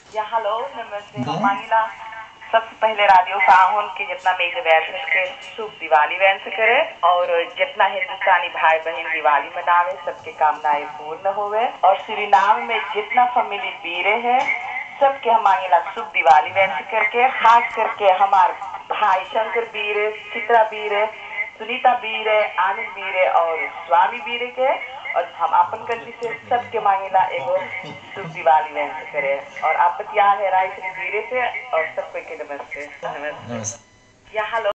या हेलो नमस्ते हम मांगिला सबसे पहले रेडियो साहुन के जितना मेरे वैसे के शुभ दिवाली वैसे करे और जितना हिंदुस्तानी भाई बहन दिवाली मनावे सबके कामनाएं पूर्ण होवे और सुरीनाम में जितना फैमिली बीरे है सबके हम मांगिला शुभ दिवाली वैसे करके खास करके हमार भाई शंकर बीरे चित्रा बीरे सुनीता बीरे आनंद बीरे और स्वामी बीरे के और हम अपन कंट्री से सबके मांगेला एगो शुभ दिवाली वैसे करे और आप बतिया है राय श्री बीरे से और सबको के नमस्ते नमस्ते नमस्ते या हेलो